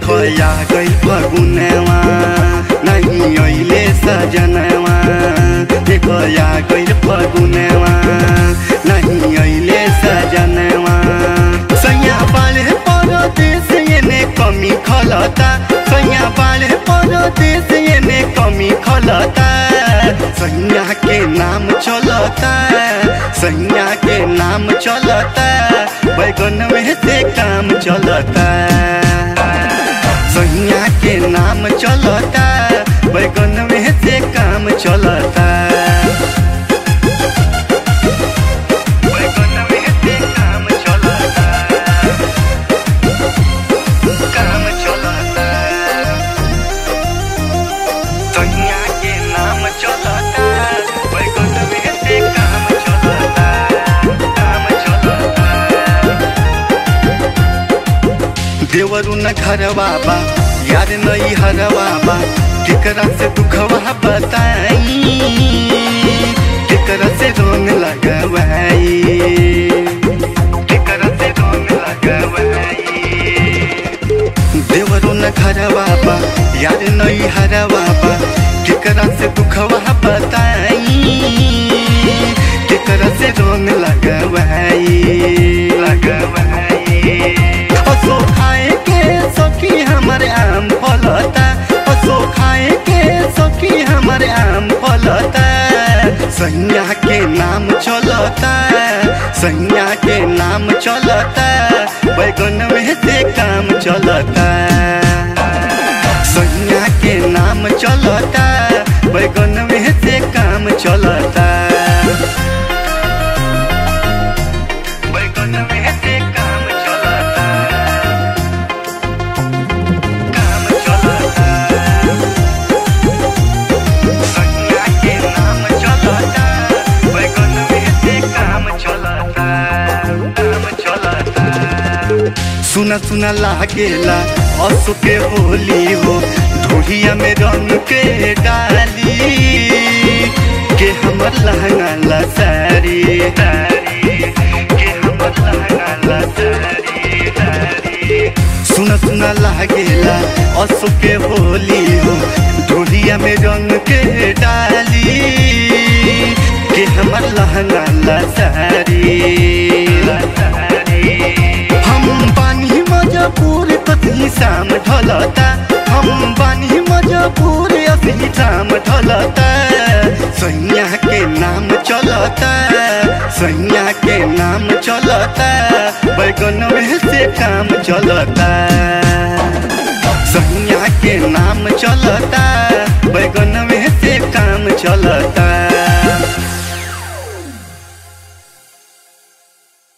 देखो या गई फगुनवा नहीं अइले सजनवा देखो या गई फगुनवा नहीं अइले सजनवा सैया बाले परदेश एने कमी खलता सैया बाले परदेश एने कमी खलता सैया के नाम चलता सैया के नाम चलता बैगन में से काम चलता सैया के नाम चलता बैगन में से काम चलता बैगन में से काम चलता काम चलता सैया के नाम चलता बैगन में से काम चलता काम चलता देवरु न घर बाबा यार नई हर बाबा केकरा से दुखवा बताई केकरा से रोन लगवाई केकरा से रोन लगवाई देवरु न घर बाबा यार नई हर बाबा केकरा से दुखवा बताई केकरा से रोन लगवाई लगवाई असो खाए के सखी हमारे आम फलता असो खाए के सखी हमारे आम फलता सैया के नाम चलता सैया के नाम चलता बैगन में से काम चलता सैया के नाम चलता बैगन में से काम चलता बैगन में से काम चलता काम चलता सैया के नाम चलता बैगन में से काम चलता काम चलता सुना सुना लागेला असु के होली हो ढोलिया में रंग के डाली के हमर लहंगा ला सारी के हमर लहंगा ला सारी सुना सुना लागेला असु के होली हो ढोलिया में रंग के डाली के हमर लहंगा ला सारी हम बानी मजबूर कथी शाम ढलता हम बानी मजबूर असली शाम ढलता सैया के नाम चलता सैया के नाम चलता बैगन में से काम चलता सैया के नाम चलता